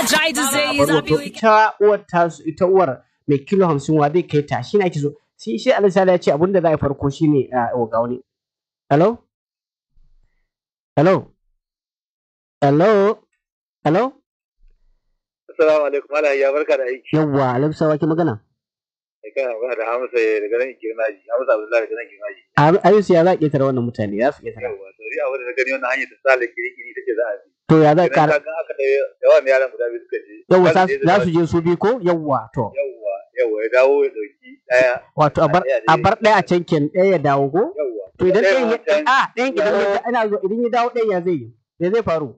try to say is wato ita uwar tasu ita uwar mai kilo hamsin wa zai kai ta shi ake so shi shi alisala ya ce abin da za a yi farko shine a ga wani hello hello hello hello Assalamu alaikum Malam ya barka da aiki. yawwa alamsa wa ke magana Kai kana magana da Hamza daga nan Kirmaji. Hamza Abdullahi daga nan Kirmaji. A- ayusu ya za a ƙetare wannan mutane ya su ƙetare Yawwa, to ni abin da na gani wannan hanyar ta sale kiri-kiri take za a bi. to ya za a Idan ƙara ka ga aka da yawa ne yaran guda biyu suka je. yawwa Za za je za su je su bi ko yawwa to Yawwa, yawwa ya dawo ya ɗauki ɗaya. wato a bar a bar ɗaya a can ken ɗaya ya dawo ko Yawwa. to idan Ɗaya ɗayan ya wancan- a ɗayan idan ya ina zo idan ya dawo ɗayan ya zai yi me zai faru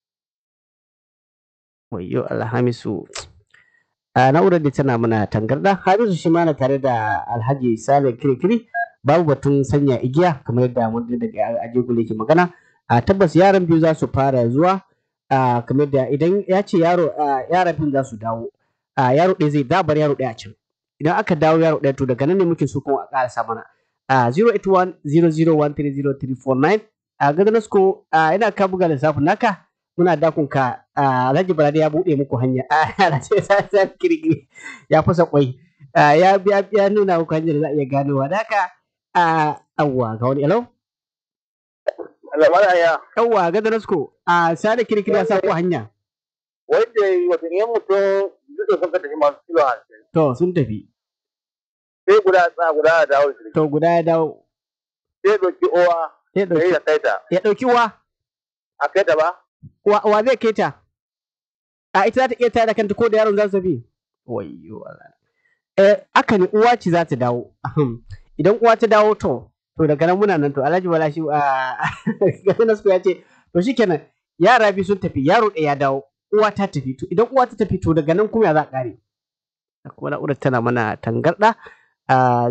wayyo alhamisu a na'urar da tana mana tangarda hamisu shi ma na tare da alhaji sale kirikiri babu batun sanya igiya kamar yadda mun ji daga ajegule ke magana a tabbas yaran biyu za su fara zuwa a kamar da idan ya ce yaro a, yaran biyu za su dawo a yaro ɗaya zai dabar yaro ɗaya a can idan aka dawo yaro ɗaya to daga nan ne muke so kuma a ƙarasa mana a 08100130349 a gadanasko a ina ka buga lissafin naka muna dakon ka a Alhaji Balade ya buɗe muku hanya a Alhaji Sasa kirkiri ya fasa kwai a, ya ya ya nuna muku hanyar da za a iya ganowa da haka a awwa ga wani hello Allah Malam ya. yawwa gadanasko a Sale kirkiri ya sa ku hanya Wanda wata ne mutum duk da sun ka tafi masu kilo hamsin. to sun tafi Sai guda tsa guda a dawo da shi. to guda ya dawo Sai ɗauki owa. ya Sai ɗauki ya kai ta. ya ɗauki uwa A kai ta ba? wa wa zai kai ta a ita za ta iya tare da kanta ko da yaron za su tafi wayyo Allah eh aka ne uwa ce za ta dawo Ahem. idan uwa ta dawo to to daga nan muna nan to Alhaji Bala shi a Nasku ya ce to shikenan yara biyu sun tafi yaro ɗaya ya dawo uwa ta tafi to idan uwa ta tafi to daga nan kuma ya za a kare kuma na'urar tana mana tangarda a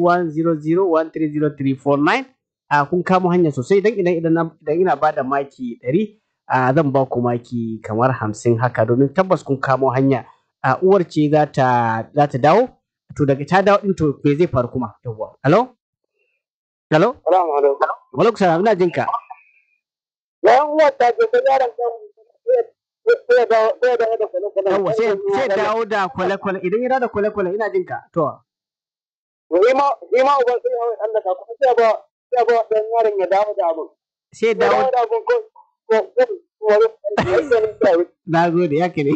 08100130349 a kun kamo hanya sosai idan idan idan na- idan ina bada maki 100 a zan ba ku maki kamar 50 haka domin tabbas kun kamo hanya a uwar ce za ta za ta dawo to daga ta dawo din to me zai faru kuma yawwa hello hello Salamu alaikum. walaikum salam ina jinka Bayan uwar ta ce sai yaron kan sai ya dawo sai ya dawo da kwale-kwale. yawwa sai sai dawo da kwale kwale idan ya dawo da kwale kwale ina jinka to Shi ma shi ma uban sai ya hau Allah ka kuma sai ba sai ba dan yaron ya dawo da abun. sai Ya dawo dawo da abun ko ko ko ko na gode ya ne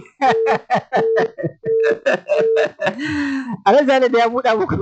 Alhaji Sale da ya buɗa muku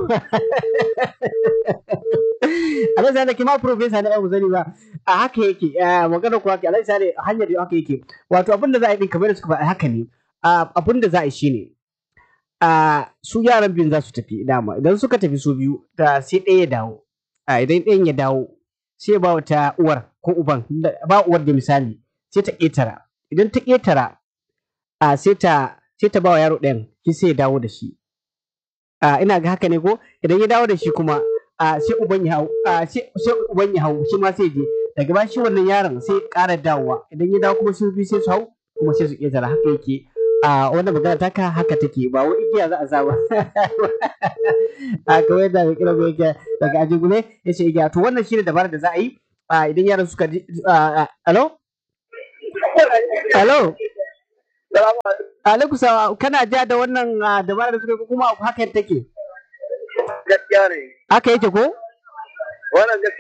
Alhaji Sale kima profesa na yau zani ba a haka yake eh, magana ku haka Alhaji Sale hanyar da haka yake wato abin da za a yi din kamar da suka faɗa haka ne Ah, abin da za a yi shine a su yaran biyun za su tafi dama idan suka tafi su biyu da sai ɗaya ya dawo a idan ɗayan ya dawo sai ba wata uwar ko uban da- ba uwar da misali sai ta ƙetara idan ta ƙetara a sai ta sai ta ba wa yaro ɗayan shi sai ya dawo da shi a ina ga haka ne ko idan ya dawo da shi kuma a sai uban ya hau a sai sai uban ya hau shi ma sai je daga ba shi wannan yaron sai ya ƙara dawowa idan ya dawo kuma su biyu sai su hau kuma sai su ƙetara haka yake a wannan magana ta ka haka take ba wai igiya za a sa ba a kamar yadda mai kira yake daga ajigule ya ce igiya to wannan shine dabarar da za a yi a idan yaran suka ji a alo alo alaikum salam kana ja da wannan ah, dabarar da suka yi ko kuma haka take gaskiya ne haka yake ko wannan gaskiya